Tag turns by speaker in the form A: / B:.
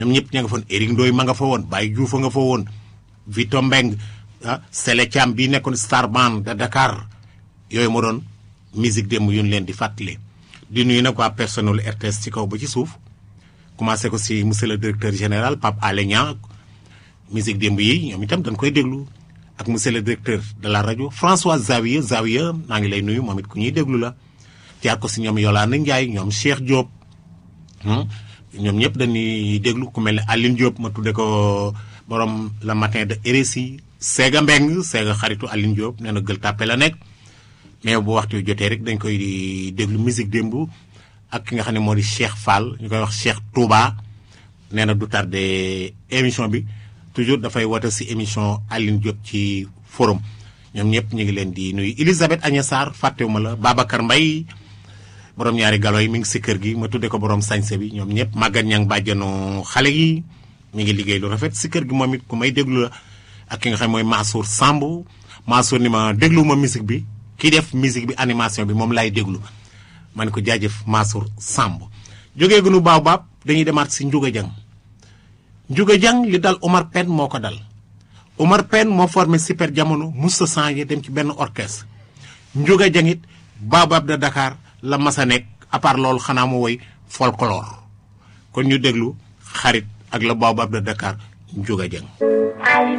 A: ñoom ñëpp ña nga fa woon Éric Ndoye ma nga fa woon Baye Diouf nga fa woon Vito Mbeng ah Sele Thiam bii nekkoon star band de Dakar yooyu moo doon musique démb yu ñu leen di fàttali. di nuyu nag waa personnel RTS ci kaw ba ci suuf commencé ko si monsieur le directeur général Pape Alé Niang musique démb yi ñoom itam dañ koy déglu ak monsieur le directeur de la rajo François Zawiya Zawiya maa ngi lay nuyu moom it ku ñuy déglu la. jaar ko si ñoom Yolande Ndiaye ñoom Cheikh Diop ñoom ñëpp dañuy déglu ku mel ne Aline Diop ma tudde ko borom le matin de RSI Séga Mbeng Séga xaritu Aline Diop nee na gël tàppe la nekk mais bu waxtu jotee rek dañ koy déglu musique démb ak ki nga xam ne moo di Cheikh Fall ñu koy wax Cheikh Touba nee na du tardé émission bi toujours dafay woote si émission Aline Diop ci forum ñoom ñëpp ñu ngi leen di nuyu Elisabeth Agnes Sarr fàttewuma la Babacar Mbaye borom ñaari galo yi mi ngi si kër gi ma tudde ko borom sañse bi ñoom ñëpp màggat ñang bàjjanu xale yi mi ngi liggéey lu rafet si kër gi moom it ku may déglu la ak ki nga xam mooy Mansour Samb Mansour ni ma déglu ma musique bi kii def musique bi animation bi moom laay déglu ma ne ko jaajëf Mansour Samb jógee gunu baaw baab dañuy demaat si Ndiouga Dieng Ndiouga Dieng li dal Omar Pène moo ko dal Omar Pène moo formé super jamono musta changé dem ci benn orchestre Ndiouga Dieng it baobab de Dakar la masa nekk à part loolu xanaa mu woy folklore kon ñu déglu xarit ak la baobab de Dakar Ndiouga Dieng